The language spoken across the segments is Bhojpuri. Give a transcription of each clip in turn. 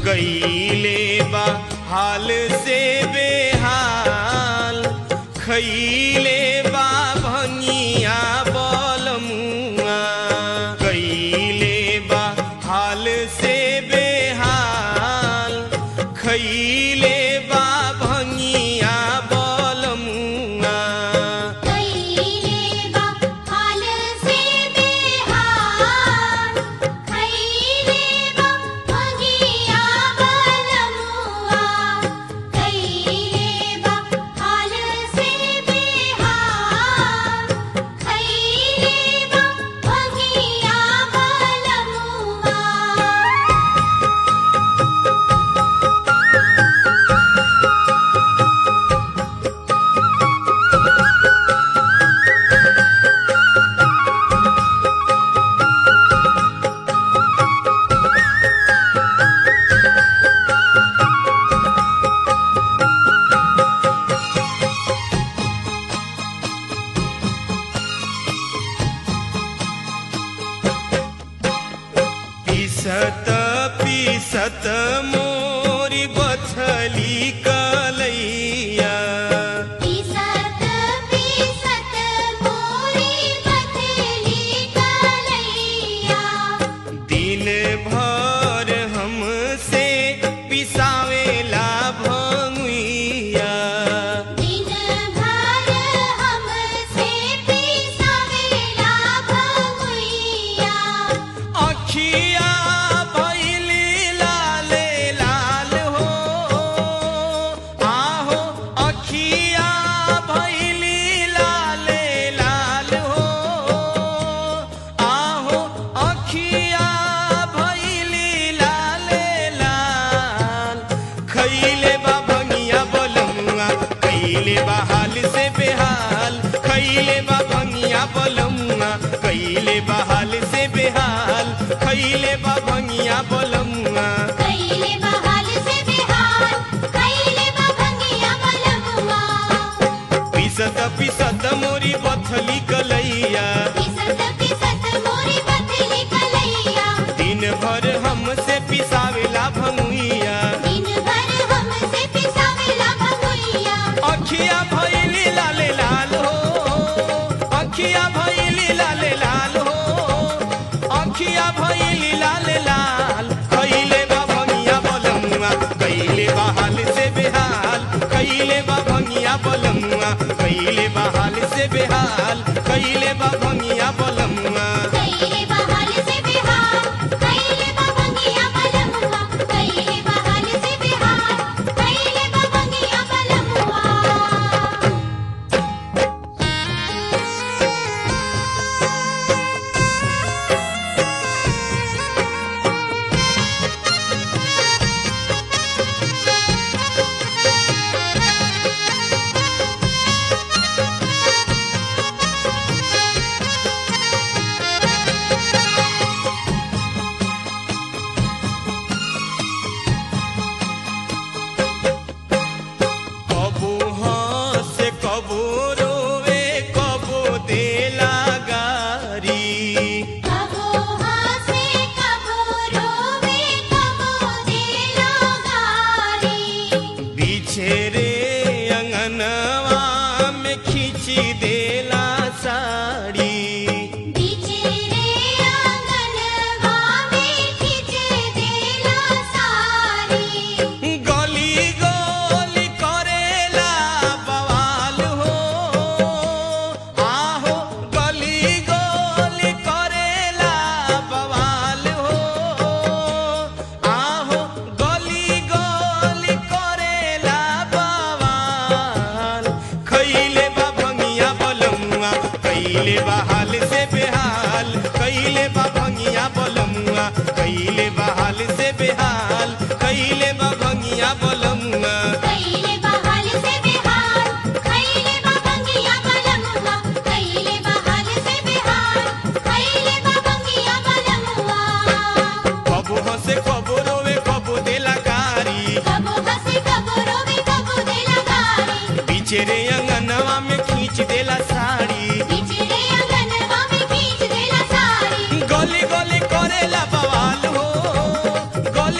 गईले बा हाल से बेहाल खैले बा भंगिया बलमुआ गईले बा हाल से बेहाल खैले बा भंगिया बलमुआ कैले बा हाल से बेहाल कैले बा भगिया बलमुआ कैले बा हाल से बेहाल कैले बा भगिया बलमुआ पीसत पीसत मोरी बछली कलैया पीसत पीसत मोरी पतली कलैया दिन भर हमसे पिसावेला भंगुइया दिन भर हमसे पिसावेला भगुइया अखिया भैली लाले लाल हो आहो अखिया भैली लाले लाल हो आहो अखिया भैली लाले लाल खैले बा भंगिया बलमुआ कैले बा हाल से बेहाल खैले बा भंगिया बलमुआ कैले बा हाल से बेहाल खैले बा भंगिया बलमुआ कैले बहाल से बिहार कैले बा भंगिया बलमुआ पिसत पिसत मोरी बथली कलैया पीसत पीसत मोरी पतली कलैया दिन भर हमसे पिसावेला भंगुइया दिन भर हमसे पिसावेला भगुइया अखिया भैली लाले लाल हो अखिया भैली लाले लाल हो अखिया भैली लाले लाल कैले बा भंगिया बलमुआ कैले बा हाल से बेहाल कैले बा भंगिया बलमुआ कैले बा हाल से बेहाल कैले बा भंगिया बलमुआ कैले बहाल से बिहार कैले बा भंगिया बलमुआ कैले बहाल से बिहार कैले बा भंगिया बलमुआ कबू हंसे कबू रोवे कबू देला गारी कबो हंसे कबो रोवे कबो देला गारी पीछे रे अंगनवा में खींची देला साड़ी बीचे रे आंगनवा में खींचे देला सारी गली गली करेला बवाल हो आहो गली गली करेला बवाल हो आहो गली गली करेला बवाल खैले बा भंगिया बलमुआ कैले बा हाल से बेहाल कैले बा भंगिया बलमुआ कैले बा हाल से बेहाल कैले बा भंगिया बलमुआ कैले बहाल से बिहार कैले बा भंगिया बलमुआ कैले बहाल से बिहार कैले बा भंगिया बलमुआ कबो हंसे कबो रोवे कबो देला गारी कबो हंसे कबो रोवे कबो देला गारी पीछे रे अंगनवा में खींच देला साड़ी बीचे रे आंगनवा में खींच देला सारी गली गली करेला बवाल हो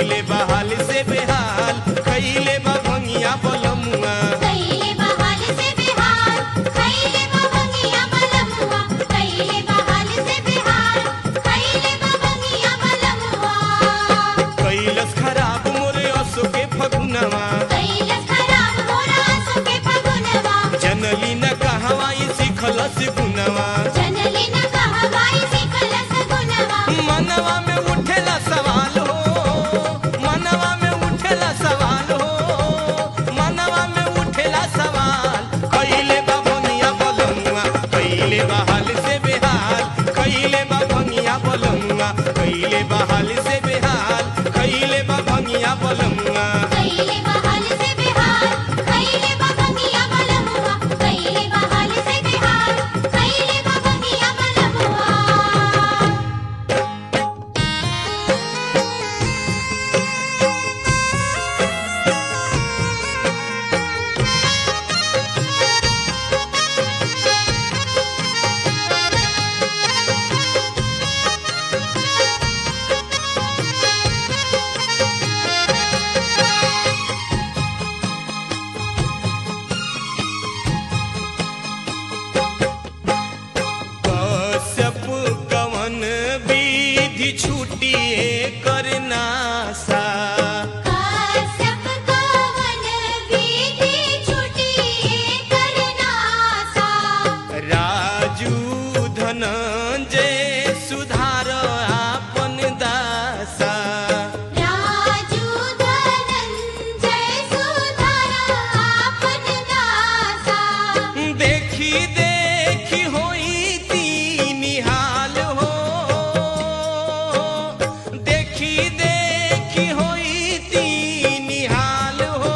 कैले बहाल से बेहाल कैले बा भंगिया बलमुआ कैले बहाल से बिहार खैले बबंगिया बलमुआ कैले बहाल से बिहार खैले बबंगिया बलमुआ कैलस खराब मोरे असो के फगुनवा कैलस खराब मोरा सुके फगुनवा जनली न कहवा ई सिखलस गुनवा जनली न कहवाई सिखलस गुनवा मनवा में उठेला सवाल हो मनवा में उठेला सवाल हो मनवा में उठेला सवाल कैले बा भंगिया बलमुआ कैले बहाल से बेहाल कैले बा भंगिया बलमुआ कैले बहाल से बेहाल कैले बा भंगिया बलमुआ कैले बहाल से बिहार खैले बबंगिया बलमुआ कैले बहाल से बिहार खैले बबंगिया बलमुआ कश्यप कवन विधि छुटिए करना सा काश्यप कवन विधि छुटिए करनासा राजू धनंजय सुधार आपन दासा राजू धनंजय सुधारा आपन दासा देखी देखी होई तीनी हाल हो देखी देखी होई तीनी हाल हो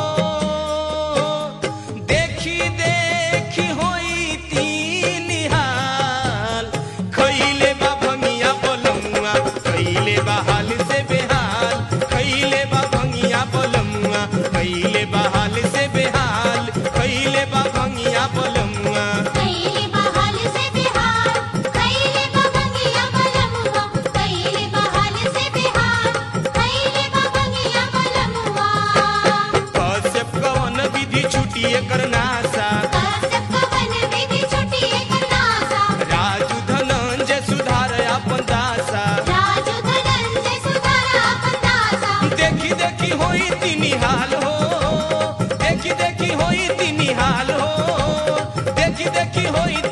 देखी देखी होई तीनी हाल खैले बा भंगिया बलमुआ खैले बा हाल से बेहाल खैले बा भंगिया बलमुआ खैले बा हाल से बेहाल खैले बा भंगिया बलमुआ कैले बहाल से बिहार कैले बबंगिया बलमुआ कैले बहाल से बिहार कैले बबंगिया बलमुआ कश्यप कवन विधि छुटिए करना सा काश्यप कवन विधि छुटिए करनासा राजू धनंजय सुधार अपन दासा राजू धनंजय सुधारा आपन दासा देखी देखी होई तीनी हाल हो देखी देखी होई तीनी हाल हो देखी देखी होई